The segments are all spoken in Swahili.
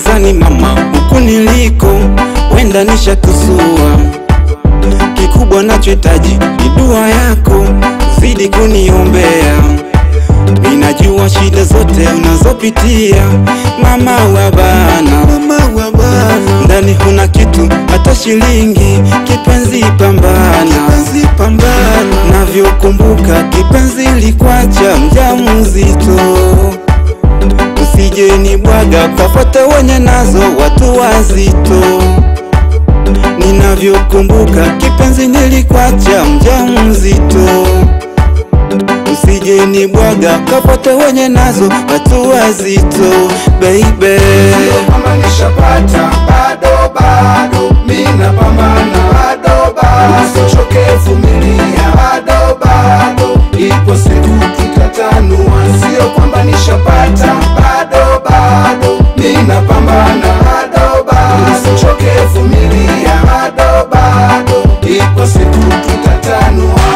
gizani mama, huku niliko wenda nishatusua. Kikubwa nachohitaji ni dua yako, zidi kuniombea. Ninajua shida zote unazopitia mama wa bana, mama wa bana. Ndani huna kitu hata shilingi, kipenzi pambana, kipenzi pambana. Navyokumbuka kipenzi likwacha mjamzito, usije ni bwaga kafuata wenye nazo watu wazito. Ninavyokumbuka kipenzi nilikwacha mjamzito usije ni bwaga kapote wenye nazo watu wazito baby. Sio kama nishapata bado bado, mina pambana bado bado, usichoke vumilia bado bado, ipo siku tutatanua. Sio kwamba nishapata bado bado, mina pambana bado bado, usichoke vumilia bado bado, ipo siku tutatanua.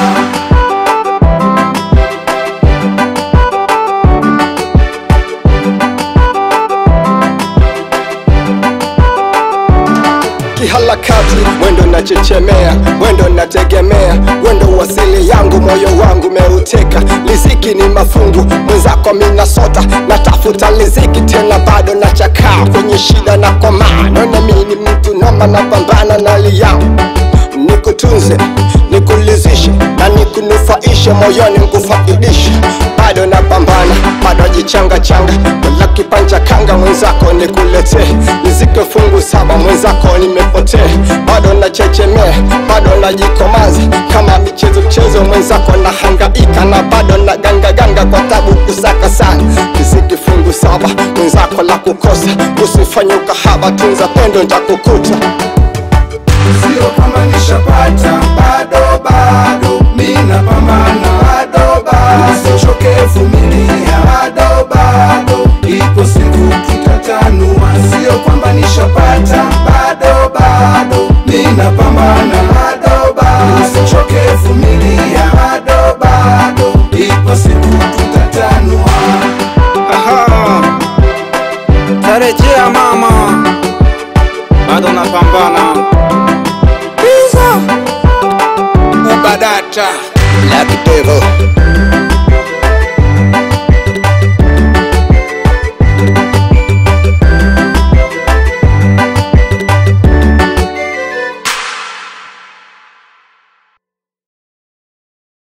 kihalakati mwendo nachechemea mwendo nategemea wendo wasili yangu moyo wangu meuteka liziki ni mafungu mwenzako minasota natafuta liziki tena bado nachakaa kwenye shida na komaa naona mi ni mtu noma napambana na hali yangu nikutunze nikulizishe na nikunufaishe moyoni nkufaidishe bado napambana bado jichanga changa wala kipanja kanga mwenzako nikuletee nizike fungu saba mwenzako nimepotea bado nachechemea bado najikomaza kama michezo chezo mwenzako na hangaika na bado na ganga ganga kwa tabu kusaka sana nizike fungu saba mwenzako la kukosa usifanye ukahaba tunza pendo ntakukuta Sio kama nishapata bado bado, mina pambana bado bado, usichoke vumilia bado bado, ipo siku tutatanua. Sio kwamba nishapata bado bado, mina pambana bado bado, usichoke vumilia bado bado, ipo siku tutatanua. Aha, tarejea mama, bado napambana. Bizo ubadata Black Devil